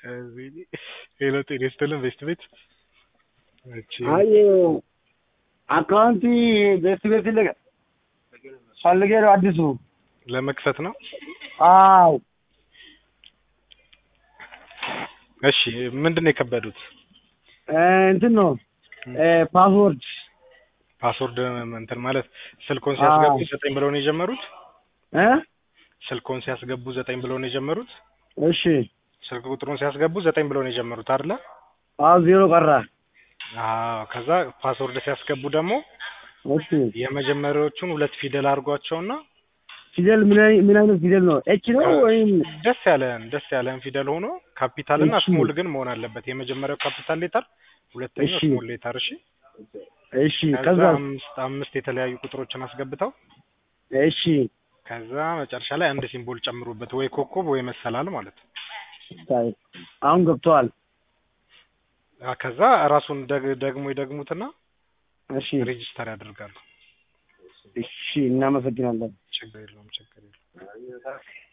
ሄሎ ጤና ይስጥልን ቤስት ቤት እቺ አይ አካውንቲ ቤት ቤት ይለቀ ፈልጌ ነው አዲሱ ለመክፈት ነው። አው እሺ ምንድን ነው የከበዱት? እንትን ነው ፓስወርድ ፓስወርድ እንትን ማለት ስልኮን ሲያስገቡ ዘጠኝ ብለው ነው የጀመሩት። እ ስልኮን ሲያስገቡ ዘጠኝ ብለው ነው የጀመሩት። እሺ ስልክ ቁጥሩን ሲያስገቡ ዘጠኝ ብለው ነው የጀመሩት አይደለ? አዎ ዜሮ ቀራ አዎ። ከዛ ፓስወርድ ሲያስገቡ ደግሞ እሺ የመጀመሪያዎቹን ሁለት ፊደል አድርጓቸውና ፊደል ምን አይ- ምን አይነት ፊደል ነው ኤች ነው ወይም ደስ ያለን ደስ ያለን ፊደል ሆኖ ካፒታል እና እሺ። ስሞል ግን መሆን አለበት። የመጀመሪያው ካፒታል ሌተር፣ ሁለተኛው እሺ። ስሞል ሌተር። እሺ። እሺ ከዛ ከዛ አምስት አምስት የተለያዩ ቁጥሮችን አስገብተው እሺ ከዛ መጨረሻ ላይ አንድ ሲምቦል ጨምሩበት፣ ወይ ኮከብ ወይ መሰላል ማለት ነው። ታይ አሁን ገብተዋል አ ከዛ ራሱን ደግ- ደግሞ ይደግሙትና እሺ ሬጂስተር ያደርጋሉ። እሺ እናመሰግናለን ችግር የለውም ችግር የለውም።